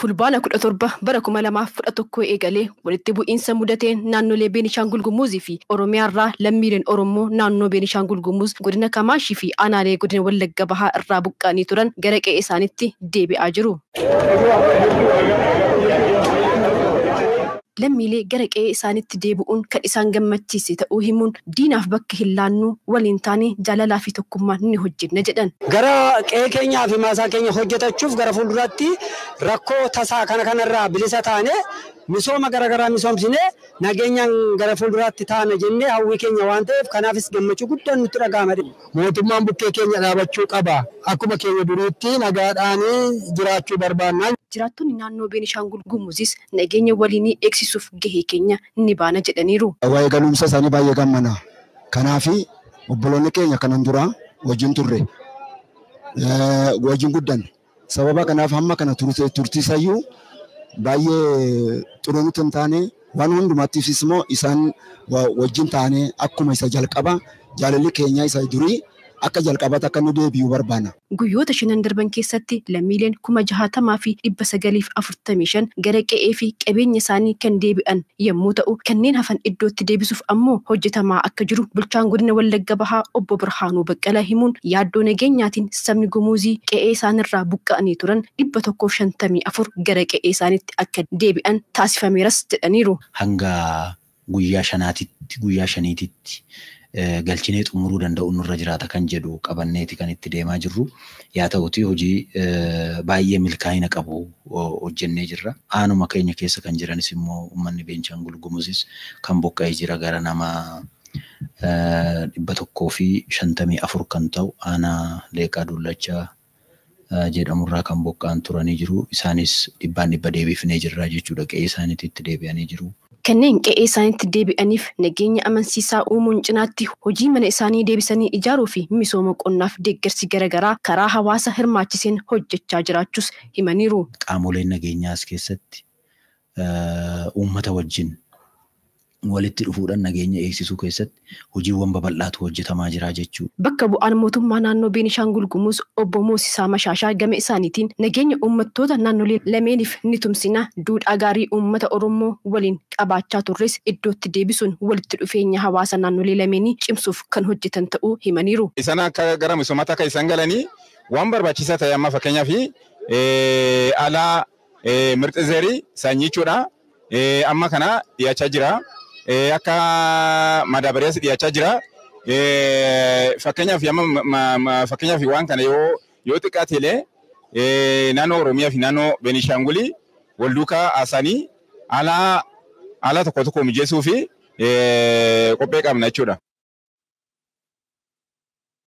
fulbaana kudha torba bara kuma lamaaf kudha tokko eegalee walitti bu'iinsa mudateen naannolee Beenishaangul Gumuzii fi Oromiyaarraa lammiileen Oromoo naannoo Beenishaangul Gumuz godina Kamaashii fi aanaalee godina Wallagga Bahaa irraa buqqa'anii turan gara qe'ee isaaniitti deebi'aa jiru. lammiilee gara qe'ee isaaniitti deebi'uun kan isaan gammachiise ta'uu himuun diinaaf bakka hin laannu waliin taane jaalalaa fi tokkummaan ni hojjenna jedhan. Gara qe'ee keenyaa fi maasaa keenya hojjetachuuf gara fuulduratti rakkoo tasaa kana kanarraa bilisa taane misooma garaagaraa misoomsinee nageenyaan gara fuulduraatti taana jennee hawwii keenya waan ta'eef kanaafis gammachuu guddaan nutti dhaga'ama. Mootummaan bukkee keenya dhaabachuu qaba. Akkuma keenya duriitti nagaadhaan jiraachuu barbaanna. Jiraattonni naannoo Beenishaangul Gumuzis nageenya waliinii eegsisuuf gahee keenya ni baana jedhaniiru. Waa'ee galuumsa isaanii baay'ee gammana. Kanaaf obboloonni keenya kanan dura wajjin turre wajjin guddan sababa kanaaf hamma kana turtiisayyuu baay'ee xuruu nuti hin taane waan hundumattiifis immoo isaan wajjin taane akkuma isa jalqaba jaalalli keenya isa durii akka jalqabaatti akka nu deebi'u barbaana. Guyyoota shanan darban keessatti lammiileen kuma jahaatamaa fi dhibba sagaliif afurtamii shan gara qe'ee fi qabeenya isaanii kan deebi'an yommuu ta'u kanneen hafan iddootti deebisuuf ammoo hojjetamaa akka jiru bulchaan godina Wallagga Bahaa obbo Birhaanuu Baqqalaa himuun yaaddoo nageenyaatiin sabni gumuuzii qe'ee isaanirraa buqqa'anii turan dhibba tokkoof shantamii afur gara qe'ee isaaniitti akka deebi'an taasifameeras jedhaniiru. Hanga guyyaa shanaatitti guyyaa shaniititti galchinee xumuruu danda'u nurra jiraata kan jedhu qabanneeti kan itti deemaa jirru. Yaa ta'uti hojii baay'ee milkaa'ina qabu hojjennee jirra. Aanuma keenya keessa kan jiranis immoo uummanni Beenishaangul Gumuzis kan buqqa'ee jira gara nama dhibba tokkoo fi shantamii afur kan ta'u aanaa Leeqaa Dullachaa jedhamurraa kan buqqa'an turanii jiru. Isaanis dhibbaan dhibba deebifnee jirra jechuudha. Qe'ee isaaniitti itti deebi'anii jiru. Kanneen qe'ee isaaniitti deebi'aniif nageenya amansiisaa uumuun cinaatti hojii mana isaanii deebisanii ijaaruu fi misooma qonnaaf deeggarsi garaagaraa karaa hawaasa hirmaachiseen hojjechaa jiraachuus himaniiru. Qaamoleen nageenyaas keessatti uummata wajjin walitti dhufuudhaan nageenya eegsisuu keessatti hojiiwwan babal'aatu hojjetamaa jira jechuudha. Bakka bu'aan mootummaa naannoo Beenishaangul Gumuz obbo Moosisaa Mashaashaa gama isaaniitiin nageenya uummattoota naannolee lameeniif ni tumsina duudhaa gaarii uummata Oromoo waliin qabaachaa turres iddootti deebisuun walitti dhufeenya hawaasa naannolee lameenii cimsuuf kan hojjetan ta'uu himaniiru. Isaan akka gara misoomaatti akka isaan galanii waan barbaachisaa ta'e amma fakkeenyaaf alaa mirxi zeerii sanyiichuudha. Amma kana dhiyaachaa jira. akka madaabariyaas dhiyaachaa jira. Fakkeenyaaf fakkeenyaaf waan kana yoo yoo xiqqaate illee naannoo Oromiyaa fi naannoo Beenishaangulii wal duukaa haasanii haala haala tokko tokko mijeessuu fi qophee qabna jechuudha.